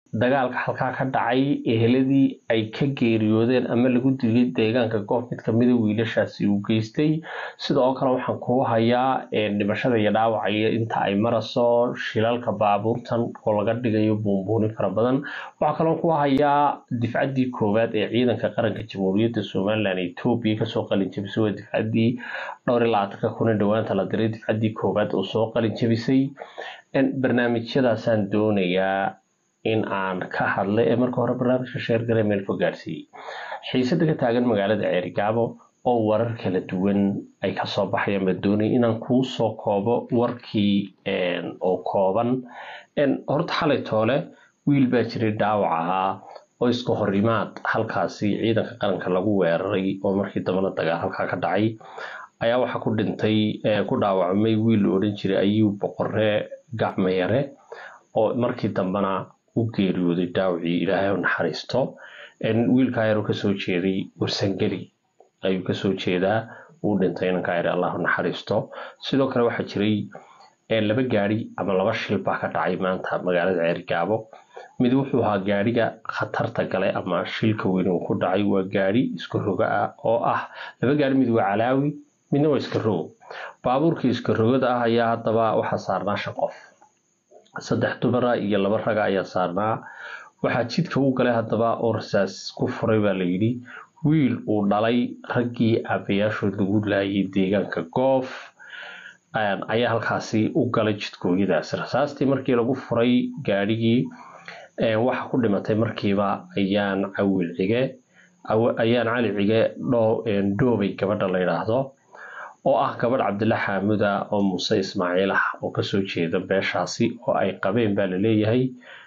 dagaalka halkaa ka dhacay eheladii ay ka geeriyoodeen ama lagu dilay deegaanka goof mid kamida wiilashaasi uu geystay sidoo kale waxaan kuu hayaa dhimashada iyo dhaawacaya inta ay marayso shilalka baabuurtan oo laga dhigayo buunbuunin fara badan waxaa kaloo kuu hayaa difcaddii koowaad ee ciidanka qaranka jamhuuriyadda somalilan etoobiya kasoo qalin jabisay waa difcaddii dhowr iyo labaatanka kuna dhowaanta la diray difcaddii koowaad oo soo qalin jabisay barnaamijyadaasaan doonayaa in aan ka hadlay ee marka hore barnaamijka sheergale meel fog gaarsiiyey xiisada ka taagan magaalada ceerigaabo oo warar kala duwan ay kasoo baxayaan baa doonaya inaan kuu soo koobo warkii oo kooban horta xalay toole wiil baa jiray dhaawac ahaa oo iska horimaad halkaasi ciidanka qaranka lagu weeraray oo markii dambena dagaal halkaa ka dhacay ayaa waxaa ku dhintay ku dhaawacmay wiil la odhan jiray ayuu boqoree gacmayare oo markii dambena u geeriyooday dhaawacii ilaahay u naxariisto wiilkaa yar kasoo jeeday warsangeli ayuu kasoo jeedaa uu dhintay inankaa yar allah u naxariisto sidoo kale waxaa jiray laba gaari ama laba shil baa ka dhacay maanta magaalada ceerigaabo mid wuxuu ahaa gaariga khatarta galay ama shilka weyn uu ku dhacay waa gaari iska roga ah oo ah laba gaari mid waa calaawi midna waa iska rogo baabuurkii iska rogada ah ayaa haddaba waxaa saarnaa shan qof saddex dumara iyo laba raga ayaa saarnaa waxaa jidka u galay haddaba oo rasaas ku furay baa layidhi wiil uu dhalay raggii aabayaashood lagu laayay deegaanka goof ayaa halkaasi u galay jidkooyadaas rasaastii markii lagu furay gaadhigii waxa ku dhimatay markiiba ayaan cawil cige ayaan cali cige dhoobay gabadha la yidhaahdo oo ah gabadh cabdilla xaamuda oo muuse ismaaciil ah oo kasoo jeeda beeshaasi oo ay qabeen baa laleeyahay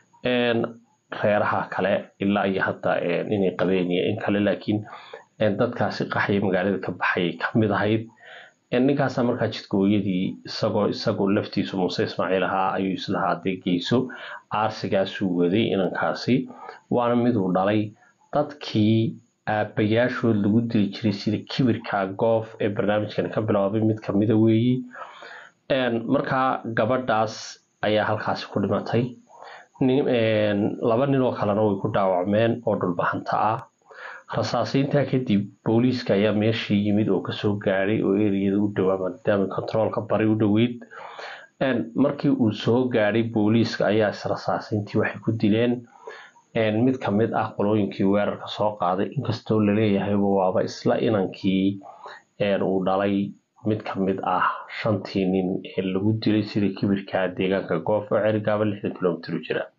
reeraha kale ilaa iyo hadda inay qabeen iyo in kale laakiin dadkaasi qaxaya magaalada ka baxayay kamid ahayd ninkaasa markaa jidkooyadii isagoo isagoo laftiisu muuse ismaaciil ahaa ayuu islahaa dee geyso aarsigaasuu waday inankaasi waana miduu dhalay dadkii aabayaashood lagu dili jiray sida kibirka goof ee barnaamijkan ka bilaabay mid kamida weeyi markaa gabadhaas ayaa halkaasi ku dhimatay laba nin oo kalena way ku dhaawacmeen oo dhulbahanta ah rasaasiintaa kadib booliiska ayaa meeshii yimid oo kasoo gaadhay oo eriyada u dhowaa maadaama kontaroolka bari u dhoweyd markii uu soo gaadhay booliiska ayaa israsaasiintii waxay ku dileen mid kamid ah qolooyinkii weerarka soo qaaday inkastoo laleeyahayba waaba isla inankii uu dhalay mid kamid ah shantii nin ee lagu dilay sida kibirka deegaanka goof oo cerigaaba lixdan kilomitr u jira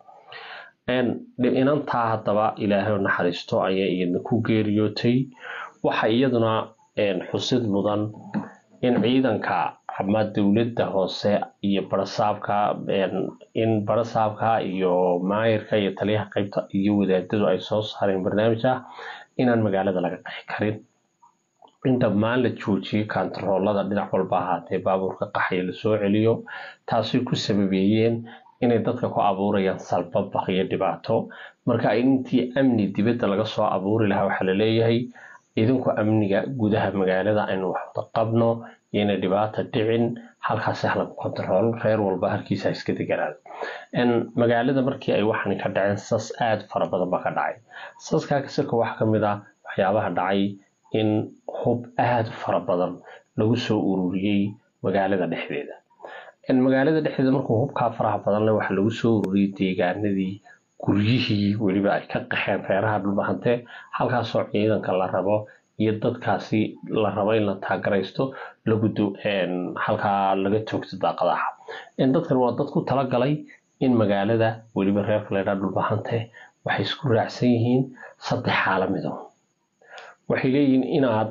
inantaa haddaba ilaahay naxariisto ayaa iyadna ku geeriyootay waxa iyaduna xusid mudan in ciidanka ama dowladda hoose iyo barasaabka in barasaabka iyo maayirka iyo taliyaha qaybta iyo wadaadadu ay soo saareen barnaamij ah inaan magaalada laga qaxi karin in dhammaan la joojiyay kantaroolada dhinac walba ahaatee baabuurka qaxaya lasoo celiyo taasay ku sababeeyeen inay dadka ku abuurayaan salbabaq iyo dhibaato marka intii amni dibadda laga soo abuuri lahaa waxaa laleeyahay idinku amniga gudaha magaalada aynu waxwada qabno iyona dhibaata dhicin halkaasi halagu kontarool reer walba halkiisa iska deganaan magaalada markii ay waxan ka dhaceen sas aada fara badan baa ka dhacay saskaa kasirka waxaa kamid ah waxyaabaha dhacay in hub aada u fara badan lagu soo ururiyey magaalada dhexdeeda magaalada dhexdeeda markuu hubkaa faraha badan leh waxaa lagu soo ururiyey deegaanadii guryihii weliba ay ka qaxeen reeraha dhulbahante halkaasoo ciidanka la rabo iyo dadkaasi la rabo in la taagaraysto lagudo halkaa laga toogto daaqadaha dadkan waa dad ku talagalay in magaalada weliba reerka laydhaa dhulbahante waxay isku raacsan yihiin saddex xaala mido waxay leeyihiin inaad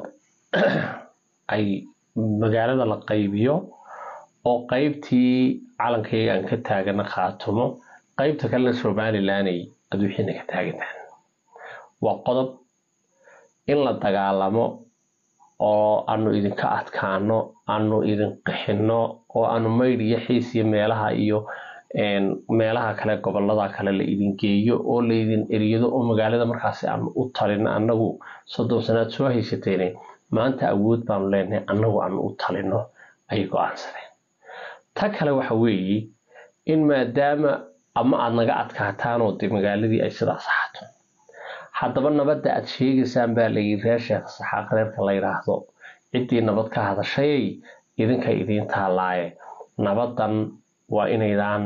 ay magaalada la qaybiyo oo qaybtii calankayga aan ka taagana khaatumo qaybta kalena somalilanay aad wixiina ka taagantahan waa qodob in la dagaalamo oo aanu idinka adkaano aanu idin qixino oo aanu maydh iyo xiis iyo meelaha iyo meelaha kale gobolada kale la idin geeyo oo laydin eriyado oo magaalada markaasi aanu u talino annagu soddon sanaad soo haysateene maanta awood baanu leenahay annagu aanu u talino ayay go-aansadeen ta kale waxa weeye in maadaama ama aada naga adkaataan oo dee magaaladii ay sidaas ahaato haddaba nabadda aad sheegaysaan baa layiri reer sheekh saxaaq reerka la yidhaahdo ciddii nabad ka hadashayay idinka idiin taalaaye nabadan waa inaydaan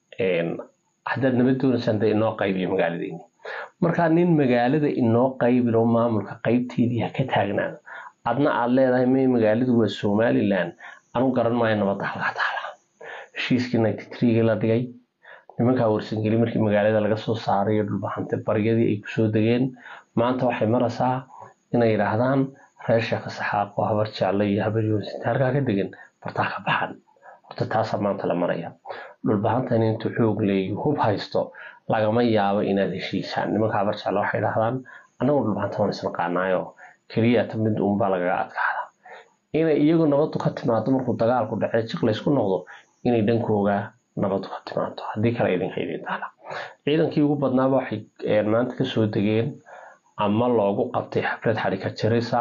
haddaad nabad doonaysaan dee inoo qaybiyo magaaladiini markaa nin magaalada inoo qaybin oo maamulka qaybteedii ha ka taagnaado adna aad leedahay may magaaladu waa somalilan anu garan maayo nabadda halkaa taala heshiiskii ninety threegii la dhigay nimankaa warsangeli markii magaalada laga soo saarayo dhulbahante baryadii ay kusoo degeen maanta waxay maraysaa inay yidhaahdaan reer sheekha saxaaqo habar jaalle iyo habar yoonsinta halkaa ka degan bartaa ka baxan horta taasaa maanta la maraya dhulbahantan intuu xoog leeyo hub haysto lagama yaabo inaad heshiisaan nimanka habar jaalle waxay yidhahdaan annagoo dhulbahanta waan isnaqaanaayo keliyata mid uunbaa lagaga adkaada inay iyagu nabadu ka timaado markuu dagaalku dhacee jiq laysku noqdo inay dhankooga nabadu ka timaado haddii kale idinka idin taala ciidankii ugu badnaaba waxay maanta kasoo degeen ama loogu qabtay xaflad xarika jarisa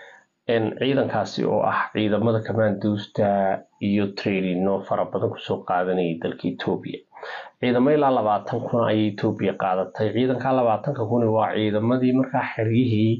ciidankaasi oo ah ciidamada kamaanduusta iyo trainino fara badan kusoo qaadanayay dalka etoobiya ciidamo ilaa labaatan kun ayay etoobiya qaadatay ciidanka labaatanka kun waa ciidamadii markaa xeryihii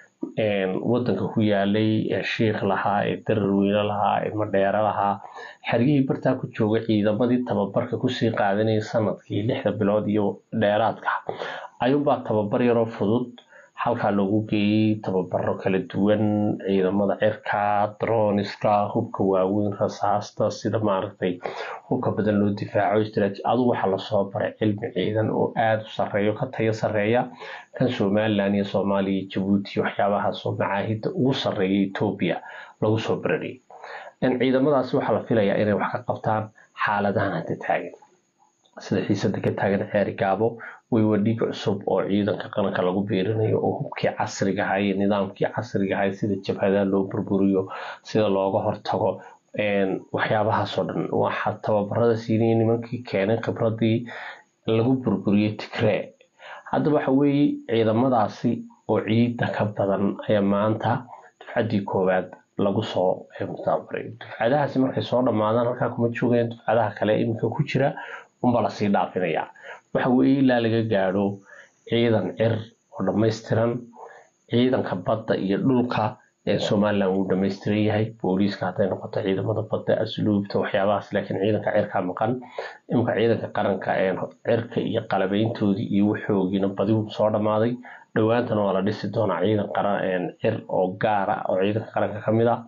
wadanka ku yaalay ee shiikh lahaa ee dararweyne lahaa ee madheere lahaa xeryihii bartaa ku joogay ciidamadii tababarka kusii qaadanayay sanadkii lixda bilood iyo dheeraadka ayuunbaa tababar yaroo fudud halkaa loogu geeyey tababaro kala duwan ciidamada cirka droniska hubka waaweyn rasaasta sida maaragtay hubka badan loo difaaco istraaji adugu waxaa lasoo baray cilmi ciidan oo aada u sareeyo ka tayo sareeya kan somalilan iyo soomaaliya iyo jabuuti waxyaabahaasoo macaahida ugu sareeya etoobiya lagu soo barariyay ciidamadaasi waxaa la filayaa inay wax ka qabtaan xaaladahan hadda taagan sida xiisada ka taagan ceeri gaabo waywa dhiig cusub oo ciidanka qaranka lagu biirinayo oo hubkii casriga ahaa iyo nidaamkii casriga ahaa sida jabhadaha loo burburiyo sida looga hortago waxyaabahaasoo dhan waxaa tababarada siinaya nimankii keenay khibradii lagu burburiyey tigree hadda waxa weeye ciidamadaasi oo ciida ka badan ayaa maanta dufcaddii koowaad lagu soo mutaabaray dufcadahaasi markay soo dhammaadaan halkaa kuma joogeen dufcadaha kale iminka ku jira unbaa lasii dhaafinayaa waxa weeye ilaa laga gaadho ciidan cir oo dhammaystiran ciidanka badda iyo dhulka somalilan wuu dhammaystiran yahay booliiska hadday noqoto ciidamada badda asluubta waxyaabahaas laakiin ciidanka cirka maqan imika ciidanka qaranka cirka iyo qalabeyntoodii iyo waxoogiina badigu soo dhammaaday dhowaantana waa la dhisi doonaa ciidan qaran cir oo gaara oo ciidanka qaranka ka mid ah